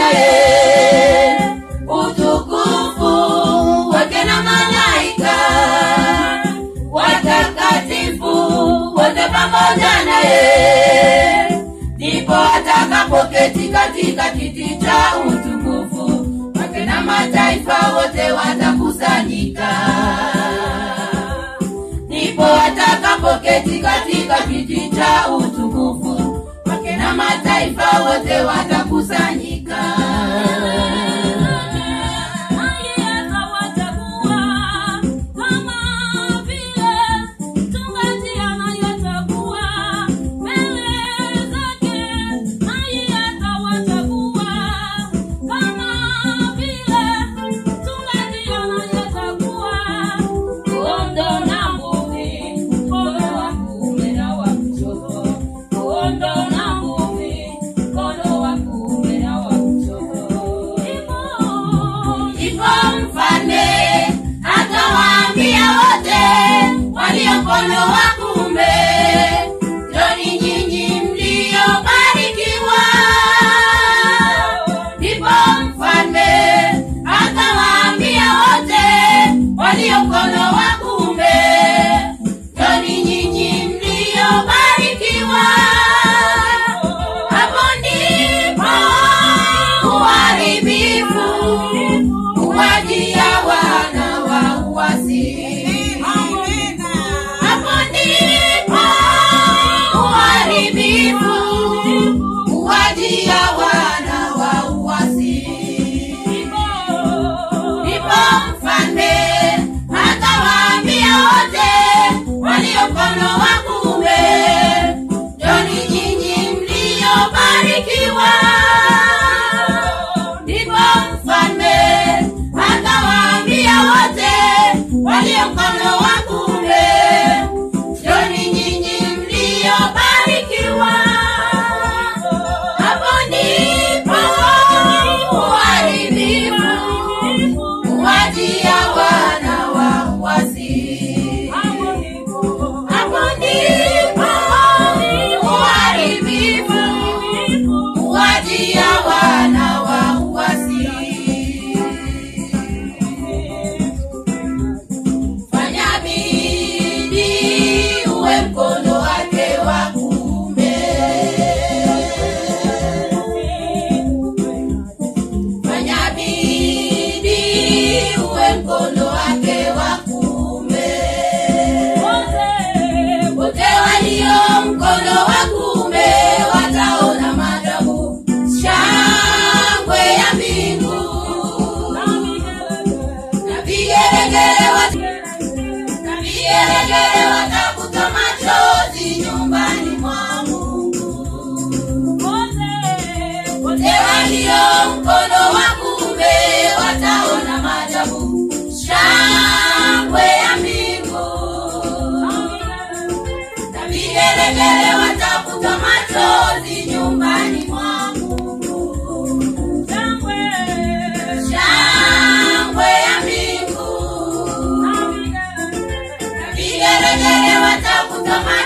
naye utukufu wake na malaika watakatifu wote pamoja naye ndipo atakapoketi katika kiti cha utukufu wake na mataifa wote watakusanyika ndipo atakapoketi katika kiti cha utukufu wake na mataifa wote watakusanyika Ndipo mfalme akawaambia wote walio mkono wa kuume, njoni nyinyi mliobarikiwa. Ndipo mfalme akawaambia wote walio mkono wa kuume, njoni nyinyi mliobarikiwa. Hapo ndipo uharibifu uwajia wana wa uasi. Hapo ndipo uharibifu uwajia wana wa uasi. Ndipo mfalme akawaambia wote walio mkono wa kuume, njoni nyinyi mliobarikiwa. Ndipo mfalme akawaambia wote walio mkono wa kuume, njoni nyinyi mliobarikiwa. Hapo ndipo uharibifu uwajia wana wa uasi. Hapo ndipo uharibifu uwajia wana wa uasi. Fanya bidii uwe mkono wake wa kuume. Fanya bidii uwe mkono wake wa kuume. Wote walio mkono wa kuume wataona maajabu, shangwe ya mbingu na vigelegele wat- na vigelegele watafuta machozi nyumbani mwa Mungu. Wote walio mkono wa kuume wataona maajabu, shangwe ya mbingu na vigelegele watafuta machozi nyumbani mwa Mungu. Shangwe ya mbingu na vigelegele watafuta machozi